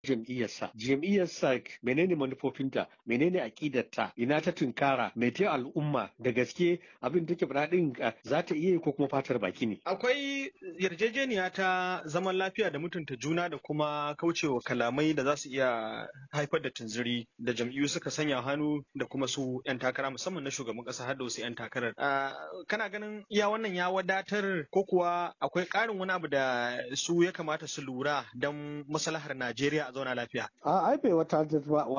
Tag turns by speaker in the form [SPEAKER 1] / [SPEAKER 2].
[SPEAKER 1] jam'iyyarsa jam'iyyarsa menene manufofinta menene aƙidarta ina ta tunkara mai ta al'umma da gaske abin take faɗa din za ta iya ko kuma fatar baki ne
[SPEAKER 2] akwai yarjejeniya ta zaman lafiya da mutunta juna da kuma kaucewa kalamai da za su iya haifar da tunziri da jam'iyyu suka sanya hannu da kuma su 'yan takara musamman na shugaban ƙasa har da wasu 'yan takarar kana ganin iya wannan ya wadatar ko kuwa akwai ƙarin wani abu da su ya kamata su lura don maslahar Najeriya a zauna lafiya
[SPEAKER 1] a ai bai wata